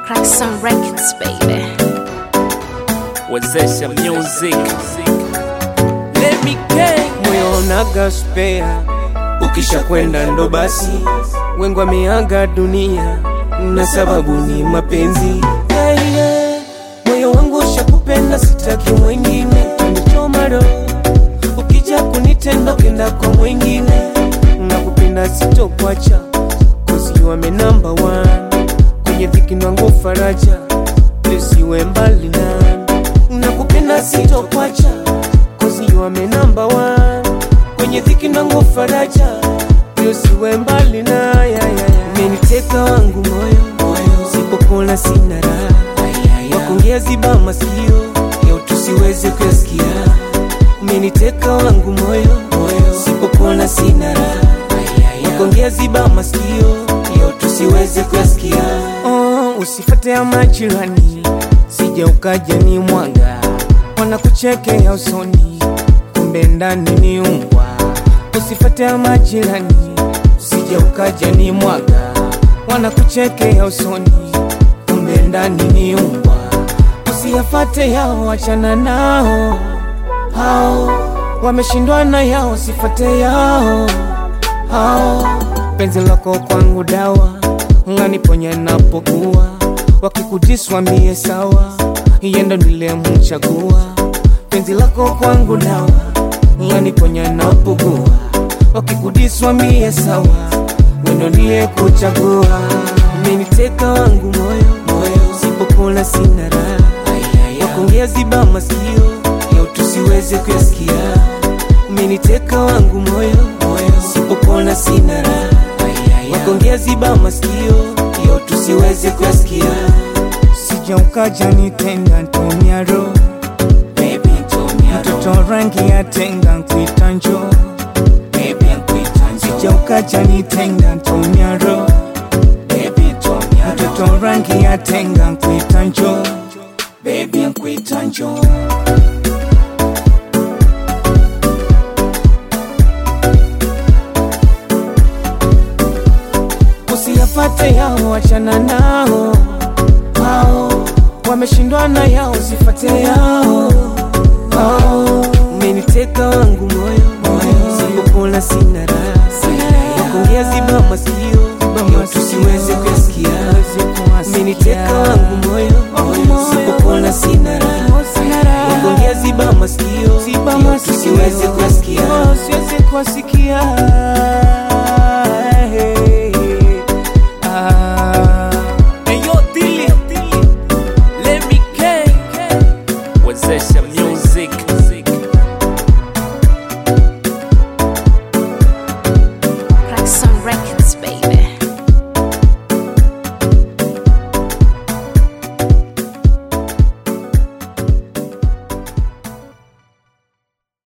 Crack some records, baby. wezesha music Let me gang. moyo unaga spea, ukisha kwenda ndo basi, wengi wameaga dunia na sababu ni mapenzi. Yeah, yeah. Moyo wangu ushakupenda, sitaki mwingine, tanichoma roho ukija kunitenda kenda kwa mwingine, nakupenda sitokwacha, cause you are my number one, kwenye dhiki nangu faraja, usiwe mbali nami, nakupenda sitokwacha, cause you are my number one, kwenye dhiki nangu faraja, usiwe mbali na ya, ya, ya. Umeniteka wangu moyo, moyo, sipopona sina raha, wakuongea ziba masikio, leo tusiweze kuyasikia umeniteka wangu moyo, moyo. sipopona sina raha wakongea ziba masikio leo tusiweze kuyasikia oh, usifate ya majirani sija ukaja ni mwanga wanakuchekea usoni kumbe ndani ni umbwa usifate ya majirani sija ukaja ni mwanga wanakuchekea usoni kumbe ndani ni umbwa usiyafate yao wachana nao hao wameshindwa na yao sifate yao hao penzi lako kwangu dawa ng'aniponya napokuwa wakikujiswambie sawa yendo nilemchagua penzi lako kwangu dawa ng'aniponya napokuwa wakikujiswambie sawa wendo ndiye kuchagua umeniteka wangu moyo moyo sipopona sina raha wakongea ziba masikio leo tusiweze kuyasikia umeniteka wangu moyo moyo sipopona sina raha wakongea ziba masikio leo tusiweze kuyasikia sija ukaja nitenda ntonyaro mtoto rangi ya tenga nkuita njo sija ukaja nitenda ntonyaro mtoto rangi ya tenga nkuita njo Baby, nkuita njo usiyafate yao, wachana nao hao wameshindwa na yao, sifate yao hao. Umeniteka wangu moyo moyo, sipopona sina raha, wakongea ziba masikio leo tusiweze kuyasikia. Umeniteka wangu moyo moyo, sipopona sina raha, wakongea ziba masikio leo tusiweze kuyasikia, siweze kuwasikia Ah. Hey, yo, Dilly. Let me gang. wezesha